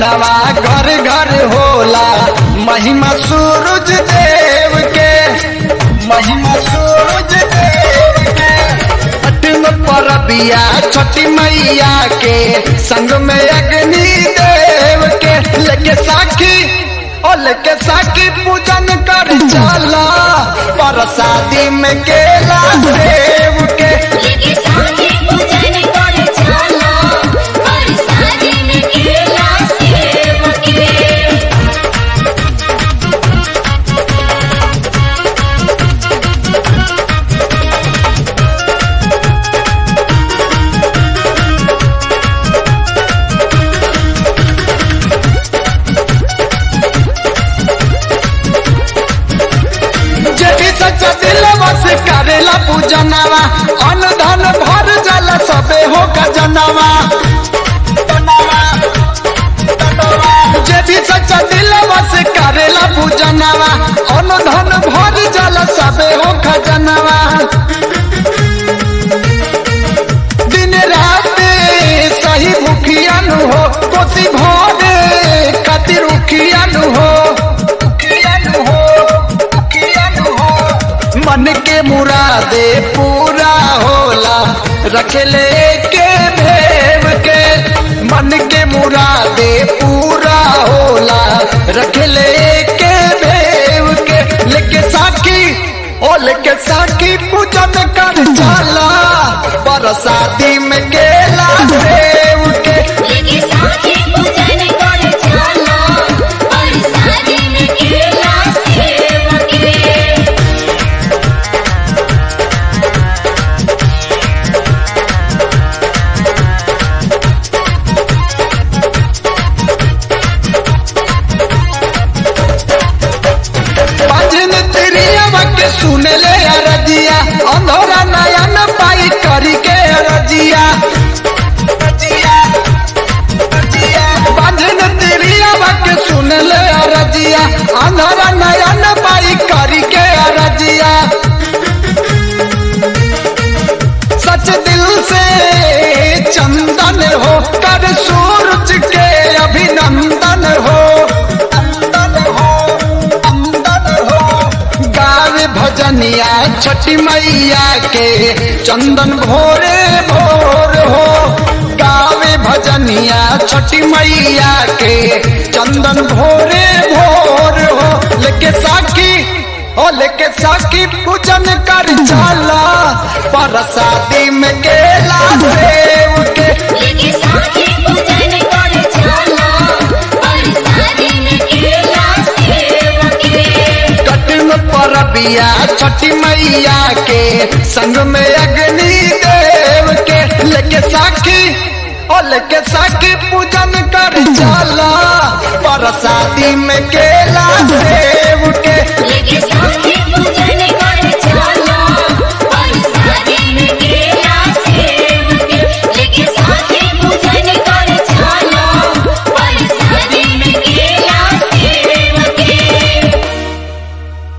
पूजनवा घर घर होला महिमा सूरज देव के महिमा सूरज देव के अठन परबिया छठी मैया के संग में अग्नि देव के लेके साखी ओ लेके साखी पूजन कर चला परसादी में केला देव के लेके साथी पूजन कर चला और शादी में केला सेब के जेठी सच्चा दिल बस करेला पूजनवा अन धन भर जल सबे हो गजनवा जेठी सच्चा दिल बस करेला पूजनवा अन धन भर जल सबे हो खजनवा दिन रात सही भूखियन हो कोसी भोरे खातिर उखियन हो उखियन हो उखियन हो मन के मुरादे पूरा होला रखले के भेव के मन के मुरादे पूरा होला रखले के भेव के लेके साखी ओ लेके साखी पूजन कर चला बरसाती में केला सेव के लेके साथी पूजन कर चला और शादी में केला सेब के भजन तिरिया के सुने ले अरजिया अंधोरा नयन पाई करी के अरजिया भजन तिरिया के सुने ले अरजिया अंधोरा नयन पाई करी के अरजिया सच दिल से चंदन हो कर सूरज के अभिनंदन हो अंदन हो अंदन हो गावे भजनिया छठी मैया के चंदन भोरे भोर हो गावे भजनिया छठी मैया के चंदन भोरे भोर हो लेके साखी ओ लेके साखी पूजन कर चला परसादी में केला सेव के लेके साथी पूजन कर चला और शादी में केला सेब के कठिन परबिया छठी मैया के संग में अग्नि देव के लेके साखी ओ लेके साखी पूजन कर चला परसादी में केला सेव के लेके साथी